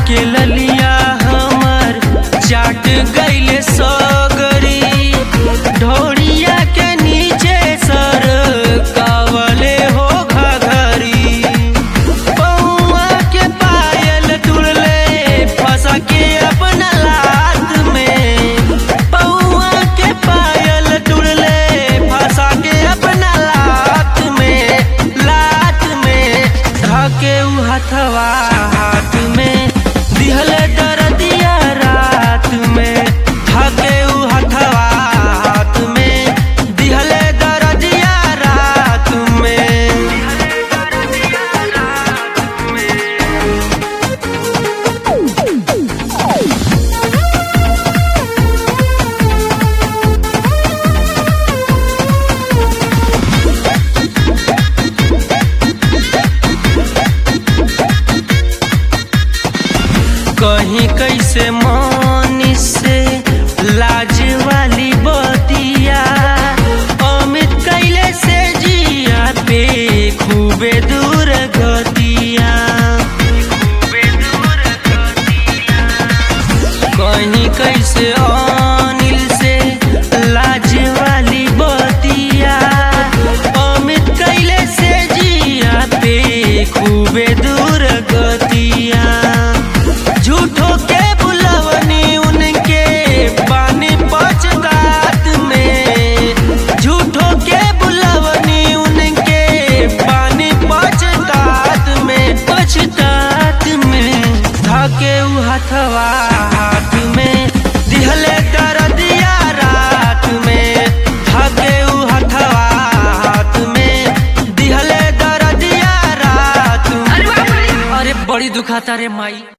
के ललिया हमर चाट गईले सगरी ढोड़िया के नीचे सर कावले हो घघरी पौआ के पायल तुड़ले फंसा के अपना लात में पौआ के पायल तुड़ले फंसा के अपना लात में लात में धके उ हथवा हाथ में दिहल दर्दिया रात में धके उ हथवा हाथ में दिहल दर्दिया रात में कहीं कैसे मानी से लाज वाली बतिया अमित कैले से जिया पे खूबे दूर गतिया कहीं कैसे अनिल से लाज वाली बतिया अमित कैले से जिया पे खूबे दूर गतिया झूठो के बुलवनी उनके पानी पचतात में झूठो के बुलवनी उनके पानी पचतात में पचतात में धके उ हथवा हाथ में दिहले दर्दिया रात में धके उ हथवा हाथ में दिहले दर्दिया रात में अरे बड़ी दुखाता रे माई